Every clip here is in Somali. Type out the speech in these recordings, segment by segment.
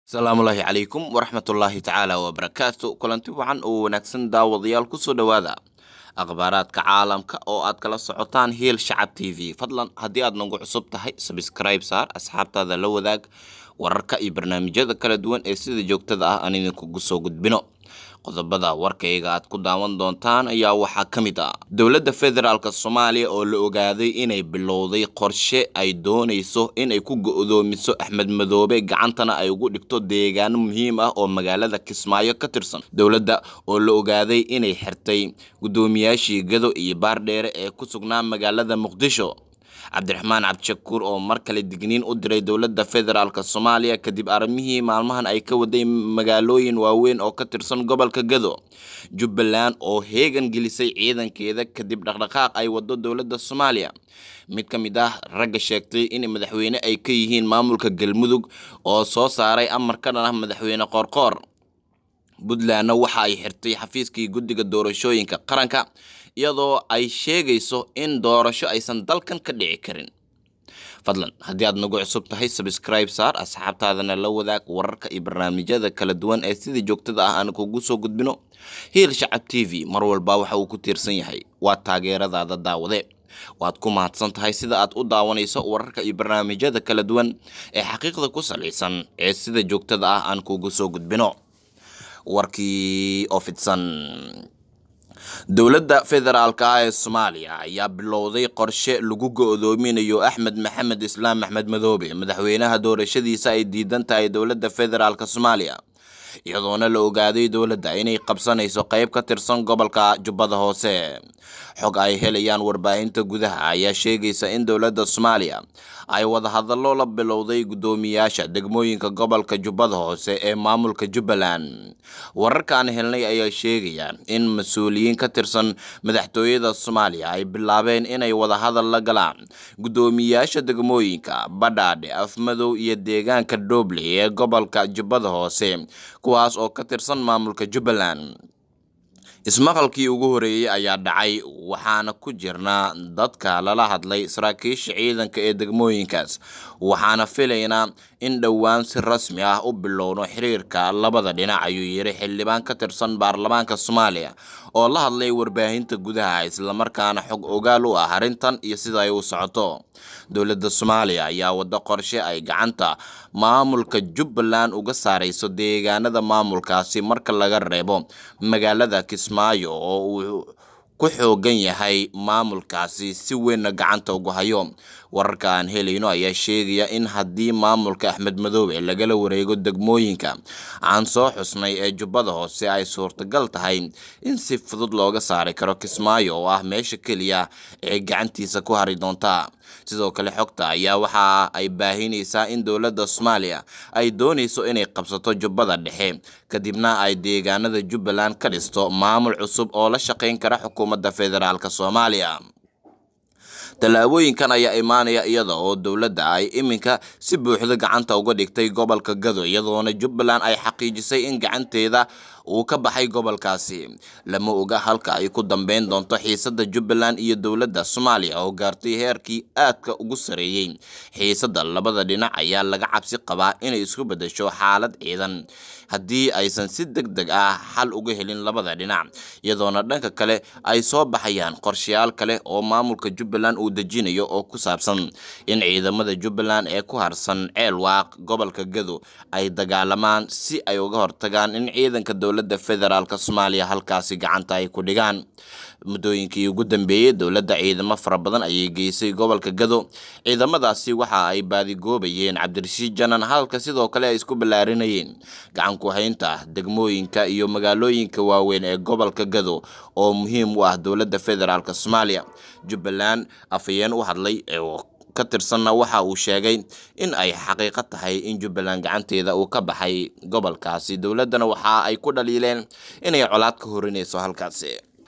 asalaamullaahi calaykum waraxmatullaahi tacaala wabarakaatu kulanti wacan oo wanaagsan daawadayaal kusoo dhowaada akhbaaraadka caalamka oo aad kala socotaan hiil shacab t v fadlan haddii aad nagu cusub tahay sabscribe saar asxaabtaada la wadaag wararka iyo barnaamijyada kala duwan ee sida joogtada ah aan idinkugu soo gudbino qodobada warkayga aad ku daawan doontaan ayaa waxaa ka mid ah dowladda federaalk soomaaliya oo la ogaaday inay bilowday qorshe ay doonayso inay ku go-doomiso axmed madoobe gacantana ay ugu dhigto deegaano muhiim ah oo magaalada kismaayo ka tirsan dowladda oo la ogaaday inay xirtay guddoomiyaashii gado iyo baardheere ee ku sugnaa magaalada muqdisho cabdiraxmaan cabdishakuur oo mar kale digniin u diray dowladda federaalk soomaaliya kadib arrimihii maalmahan ay ka waday magaalooyin waaweyn oo ka tirsan gobolka gado jubbaland oo heegan gelisay ciidankeeda kadib dhaqdhaqaaq ay wado dowladda soomaaliya mid ka mid ah ragga sheegtay in madaxweyne ay ka yihiin maamulka galmudug oo soo saaray amar ka dhan ah madaxweyne qoorqoor puntlandna waxa ay xirtay xafiiskii guddiga doorashooyinka qaranka iyadoo ay sheegayso in doorasho aysan dalkan ka dhici karin fadlan haddii aad nagu cusub tahay sabscribe saar asxaabtaadana la wadaag wararka iyo barnaamijyada kala duwan ee sidii joogtada ah aan kugu soo gudbino hiil shacab t v mar walba waxa uu ku tiirsan yahay waa taageeradaada daawade waad ku mahadsan tahay sida aad u daawanayso wararka iyo barnaamijyada kala duwan ee xaqiiqda ku salaysan ee sida joogtada ah aan kugu soo gudbino warkii oo fidsan dowladda federaalk ah ee soomaaliya ayaa bilowday qorshe lagu go-doominayo axmed maxamed islaam axmed madoobe madaxweynaha doorashadiisa ay diidan tahay dowladda federaalk soomaaliya iyadoona la ogaaday dowladda inay qabsanayso qeyb ka tirsan gobolka jubbada hoose xog ay helayaan warbaahinta gudaha ayaa sheegaysa in dowladda soomaaliya ay wadahadallo la bilowday guddoomiyaasha degmooyinka gobolka jubbada hoose ee maamulka jubbaland wararkaan helnay ayaa sheegaya in mas-uuliyiin ka tirsan madaxtooyada soomaaliya ay bilaabeen inay wadahadal la galaan guddoomiyaasha degmooyinka badhaadhe afmadow iyo deegaanka dooble ee gobolka jubbada hoose kuwaas oo ka tirsan maamulka jubbaland ismaqalkii ugu horeeyey ayaa dhacay waxaana ku jirnaa dadka lala hadlay saraakiisha ciidanka ee degmooyinkaas waxaana filaynaa in dhowaan si rasmi ah u bilowno xiriirka labada dhinac ayuu yiri xildhibaan ka tirsan baarlamaanka soomaaliya oo la hadlay warbaahinta gudaha islamarkaana xog ogaal u ah arrintan iyo sida ay u socoto dowladda soomaaliya ayaa wado qorshe ay gacanta maamulka jubbaland uga saarayso deegaanada maamulkaasi marka laga reebo magaalada kismaayo oo uu ku xoogan yahay maamulkaasi si weynna gacanta ugu hayo wararka aan helayno ayaa sheegaya in haddii maamulka axmed madoobe lagala wareego degmooyinka aan soo xusnay ee jubbada hoose ay suurtagal tahay in si fudud looga saari karo kismaayo oo ah meesha keliya ee gacantiisa ku hari doonta sidoo kale xogta ayaa waxa ay baahinaysaa in dowladda soomaaliya ay doonayso inay qabsato jubbada dhexe kadibna ay deegaanada jubbaland ka dhisto maamul cusub oo la shaqayn kara xukuumadda federaalk soomaaliya tallaabooyinkan ayaa imaanaya iyada oo dowladda ay iminka si buuxda gacanta uga dhigtay gobolka gado iyadoona jubbaland ay xaqiijisay in gacanteeda uu ka baxay gobolkaasi lama oga halka ay ku dambeyn doonto xiisadda jubbaland iyo dowladda soomaaliya oo gaartay heerkii aadka ugu sareeyey xiisadda labada dhinac ayaa laga cabsi qabaa inay isku beddesho xaalad ciidan haddii aysan si deg deg ah xal uga helin labada dhinac iyadoona dhanka kale ay soo baxayaan qorshayaal kale oo maamulka jubbaland uu dejinayo oo ku saabsan in ciidamada jubbaland ee ku harsan ceelwaaq gobolka gado ay dagaalamaan si ay uga hortagaan in ciidanka dowladda federaalk soomaaliya halkaasi gacanta ay ku dhigaan muddooyinkii ugu dambeeyey dowladda ciidamo fara badan ayay geysay gobolka gado ciidamadaasi waxa ay baadigoobayeen cabdirashiid janan halka sidoo kale ay isku ballaarinayeen gacan ku haynta degmooyinka iyo magaalooyinka waaweyn ee gobolka gado oo muhiim u ah dowladda federaalk soomaaliya jubbaland afhayeen u hadlay ka tirsanna waxa uu sheegay in ay xaqiiqo tahay in jubbaland gacanteeda uu ka baxay gobolkaasi dowladdana waxa ay ku dhaliileen inay colaad ka horinayso halkaasi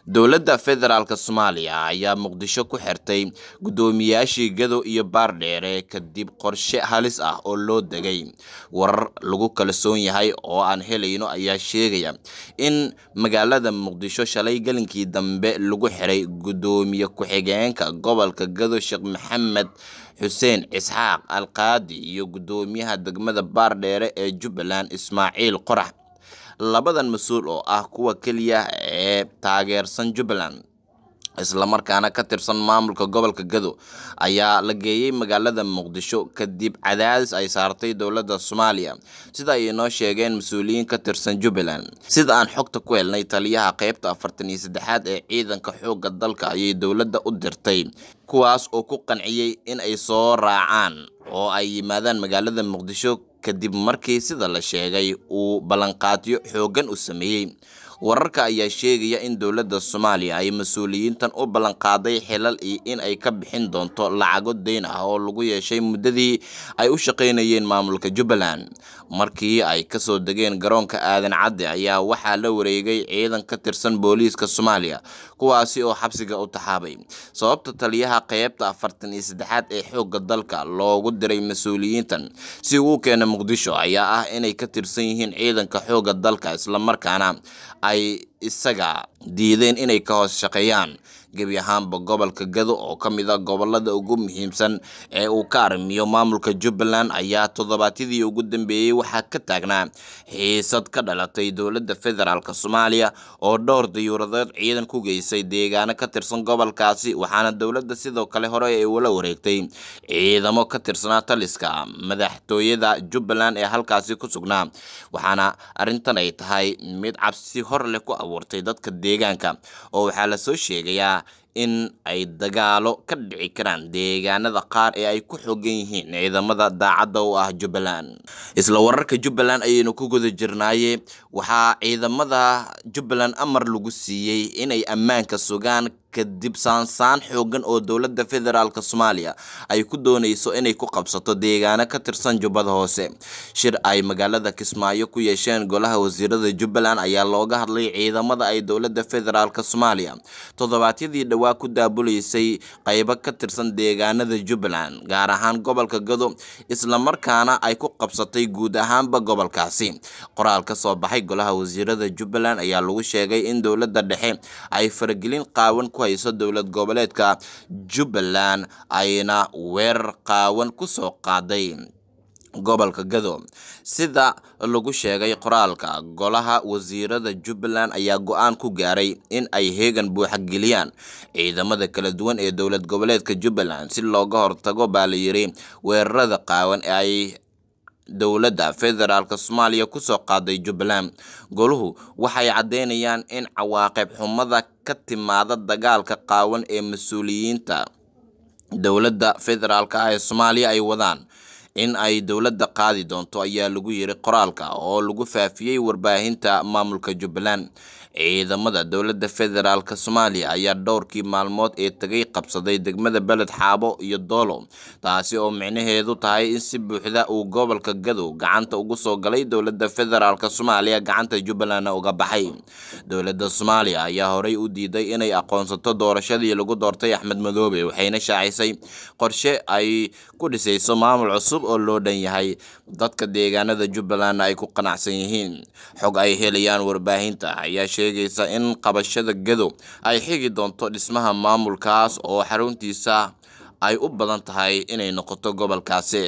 dowladda federaalk soomaaliya ayaa muqdisho ku xirtay guddoomiyaashii gado iyo baardheere kadib qorshe halis ah oo loo degay warar lagu kalsoon yahay oo aan helayno ayaa sheegaya in magaalada muqdisho shalay gelinkii dambe lagu xiray guddoomiye ku-xigeenka gobolka gado sheekh maxamed xuseen isxaaq alqaadi iyo guddoomiyaha degmada baardheere ee jubbaland ismaaciil qorax labadan mas-uul oo ah kuwa keliya ee taageersan jubbaland islamarkaana ka tirsan maamulka gobolka gado ayaa la geeyey magaalada muqdisho kadib cadaadis ay saartay dowladda soomaaliya sida ay inoo sheegeen mas-uuliyiin ka tirsan jubbaland sida aan xogta ku helnay taliyaha qeybta afartan iyo saddexaad ee ciidanka xoogga dalka ayay dowladda u dirtay kuwaas oo ku qanciyey in ay soo raacaan oo ay yimaadaan magaalada muqdisho kadib markii sida la sheegay uu ballanqaadyo xooggan u sameeyey wararka ayaa sheegaya in dowladda soomaaliya ay mas-uuliyiintan u ballanqaaday xilal iyo in ay ka bixin doonto lacago deyn ah oo lagu yeeshay muddadii ay u shaqaynayeen maamulka jubbaland markii ay kasoo degeen garoonka aadan cadde ayaa waxaa la wareegay ciidan ka tirsan booliiska soomaaliya kuwaasi oo xabsiga u taxaabay sababta taliyaha qeybta afartan iyo saddexaad ee xoogga dalka loogu diray mas-uuliyiintan si uu keena muqdisho ayaa ah inay ka tirsan yihiin ciidanka xoogga dalka islamarkaana ay isaga diideen inay ka hoos shaqeeyaan gebi ahaanba gobolka gado oo ka mid a gobolada ugu muhiimsan ee uu ka arrimiyo maamulka jubbaland ayaa toddobaadyadii ugu dambeeyey waxaa ka taagnaa xiisad ka dhalatay dowladda federaalk soomaaliya oo dhowr dayuuradeed ciidan ku geysay deegaano ka tirsan gobolkaasi waxaana dowladda sidoo kale hore ay ula wareegtay ciidamo ka tirsanaa taliska madaxtooyada jubbaland ee halkaasi ku sugnaa waxaana arrintan ay tahay mid cabsi hor leh ku abuurtay dadka deegaanka oo waxaa lasoo sheegayaa in ay dagaalo ka dhici karaan deegaanada qaar ee ay ku xoogan yihiin ciidamada daacadda u ah jubbaland isla wararka jubbaland ayaynu ku guda jirnaaye waxaa ciidamada jubbaland amar lagu siiyey inay ammaanka sugaan kadib saansaan xoogan oo dowladda federaalk soomaaliya ay ku dooneyso inay ku qabsato deegaano ka tirsan jubbada hoose shir ay magaalada kismaayo ku yeesheen golaha wasiirada jubbaland ayaa looga hadlay ciidamada ay dowladda federaalk soomaaliya toddobaadyadii dhowaa ku daabuleysay qaybo ka tirsan deegaanada jubbaland gaar ahaan gobolka gado islamarkaana ay ku qabsatay guud ahaanba gobolkaasi qoraal ka soo baxay golaha wasiirada jubbaland ayaa lagu sheegay in dowladda dhexe ay faragelin qaawan ku hayso dowlad goboleedka jubbaland ayna weerar qaawan ku soo qaaday gobolka gado sida lagu sheegay qoraalka golaha wasiirada jubbaland ayaa go-aan ku gaaray in ay heegan buuxa geliyaan ciidamada kala duwan ee dowlad goboleedka jubbaland si looga hortago baa la yiri weerarada qaawan ee ay dowladda federaalk soomaaliya kusoo qaaday jubbaland goluhu waxay caddeynayaan in cawaaqib xumada ka timaada dagaalka qaawan ee mas-uuliyiinta dowladda federaalk ah ee soomaaliya ay wadaan in ay dowladda qaadi doonto ayaa lagu yiri qoraalka oo lagu faafiyey warbaahinta maamulka jubbaland ciidamada dowladda federaalk soomaaliya ayaa dhowrkii maalmood ee tagay qabsaday degmada beled xaabo iyo doolo taasi oo micnaheedu tahay in si buuxda uu gobolka gadow gacanta ugu soo galay dowladda federaalk soomaaliya gacanta jubbalandna uga baxay dowladda soomaaliya ayaa horey u diiday inay aqoonsato doorashadii lagu doortay axmed madoobe waxayna shaacisay qorshe ay ku dhisayso maamul cusub oo loo dhan yahay dadka deegaanada jubbalandna ay ku qanacsan yihiin xog ay helayaan warbaahinta ayaa sheegaysa in qabashada gadow ay xigi doonto dhismaha maamulkaas oo xaruntiisa ay u badan tahay inay noqoto gobolkaasi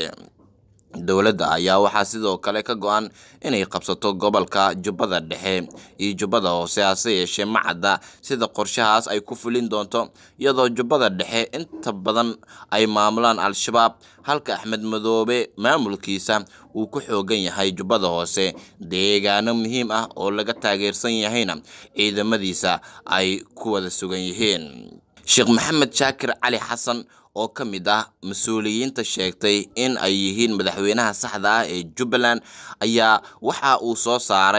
dowladda ayaa waxaa sidoo kale ka go-an inay qabsato gobolka jubbada dhexe iyo jubbada hoose hase yeeshee ma cadda sida qorshahaas ay ku fulin doonto iyadoo jubbada dhexe inta badan ay maamulaan al-shabaab halka axmed madoobe maamulkiisa uu ku xoogan yahay jubbada hoose deegaano muhiim ah oo laga taageersan yahayna ciidamadiisa ay ku wada sugan yihiin sheekh maxamed shaakir cali xasan oo ka mid ah mas-uuliyiinta sheegtay in ay yihiin madaxweynaha saxda ah ee jubbaland ayaa waxa uu soo saaray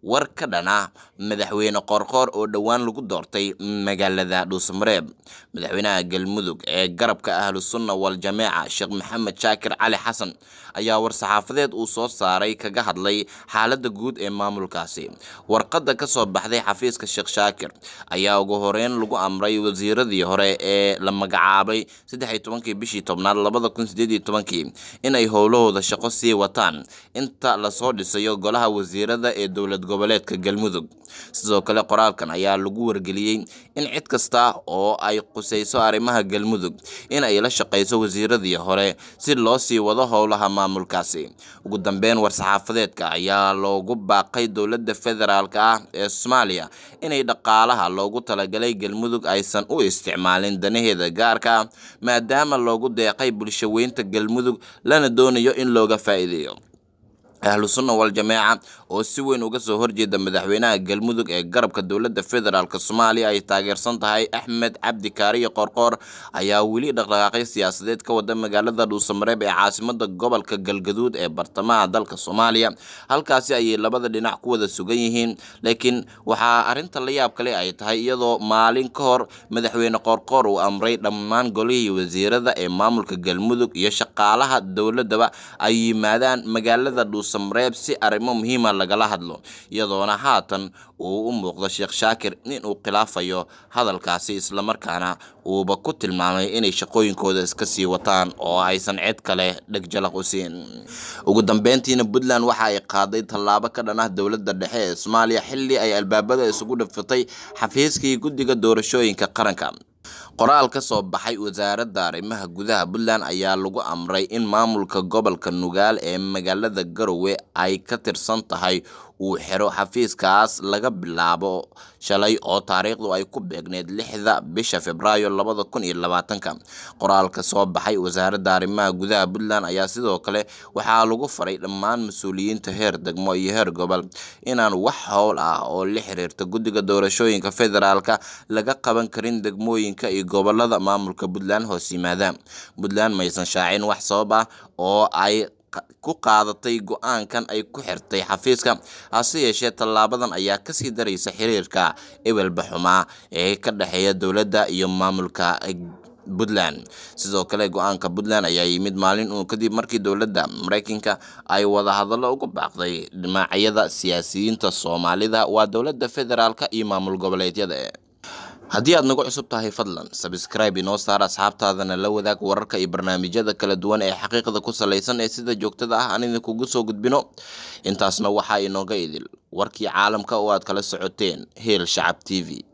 war ka dhan ah madaxweyne qoorqoor oo dhowaan lagu doortay magaalada dhuusamareeb madaxweynaha galmudug ee garabka ahlu sunna wal jameeca sheekh maxamed shaakir cali xasan ayaa war-saxaafadeed uu soo saaray kaga hadlay xaaladda guud ee maamulkaasi warqadda ka soo baxday xafiiska sheekh shaakir ayaa ugu horeyn lagu amray wasiiradii hore ee la magacaabay saddex iyo tobankii bishii tobnaad labada kun sideed iyo tobankii inay howlahooda shaqo sii wataan inta lasoo dhisayo golaha wasiirada ee dowlad goboleedka galmudug sidoo kale qoraalkan ayaa lagu wargeliyey in cid kasta oo ay qusayso arrimaha galmudug in ay la shaqayso wasiiradii hore si loo sii wado howlaha maamulkaasi ugu dambeyn war-saxaafadeedka ayaa loogu baaqay dowladda federaalk ah ee soomaaliya inay dhaqaalaha loogu talagalay galmudug aysan u isticmaalin danaheeda gaarka ah maadaama loogu deeqay bulshaweynta galmudug lana doonayo in looga faa'iideeyo ahlu sunna wal jameeca oo si weyn uga soo horjeeda madaxweynaha galmudug ee garabka dowladda federaalk soomaaliya ay taageersan tahay axmed cabdi kaariyo qoorqoor ayaa weli dhaqdhaqaaqyo siyaasadeed ka wada magaalada dhuusamareeb ee caasimada gobolka galgaduud ee bartamaha dalka soomaaliya halkaasi ayay labada dhinac ku wada sugan yihiin laakiin waxaa arrinta la yaab kale ay tahay iyadoo maalin ka hor madaxweyne qoorqoor uu amray dhammaan golihii wasiirada ee maamulka galmudug iyo shaqaalaha dowladaba ay yimaadaan magaalada dhuus mareeb si arrimo muhiima lagala hadlo iyadoona haatan uu u muuqdo sheekh shaakir inuu khilaafayo hadalkaasi islamarkaana uuba ku tilmaamay inay shaqooyinkooda iska sii wataan oo aysan cid kale dhegjalaq u siin ugu dambeyntiina puntland waxa ay qaaday tallaabo ka dhan ah dowladda dhexe ee soomaaliya xilli ay albaabada isugu dhifatay xafiiskii guddiga doorashooyinka qaranka qoraal ka soo baxay wasaaradda arrimaha gudaha puntland ayaa lagu amray in maamulka gobolka nugaal ee magaalada garowe ay ka tirsan tahay uu xiro xafiiskaas laga bilaabo shalay oo taariikhdu ay ku beegneyd lixda bisha februaayo labada kun iyo labaatanka qoraalka soo baxay wasaaradda arrimaha gudaha puntland ayaa sidoo kale waxaa lagu faray dhammaan mas-uuliyiinta heer degmo iyo heer gobol inaan wax howl ah oo la xiriirta guddiga doorashooyinka federaalka laga qaban karin degmooyinka iyo gobolada maamulka puntland hoos yimaada puntland maysan shaacin wax sabab ah oo ay ku qaadatay go-aankan ay ku xirtay xafiiska hase yeeshee tallaabadan ayaa kasii daraysa xiriirka ebelba xumaa ee ka dhexeeya dowladda iyo maamulka puntland sidoo kale go-aanka puntland ayaa yimid maalin uun kadib markii dowladda mareykanka ay wadahadallo uga baaqday dhinacyada siyaasiyiinta soomaalida waa dowladda federaalka iyo maamul goboleedyada haddii aad nagu cusub tahay fadlan sabscribe inoo saar asxaabtaadana la wadaag wararka iyo barnaamijyada kala duwan ee xaqiiqda ku salaysan ee sida joogtada ah aan idinkugu soo gudbino intaasna waxaa inooga idil warkii caalamka oo aad kala socoteen heel shacab t v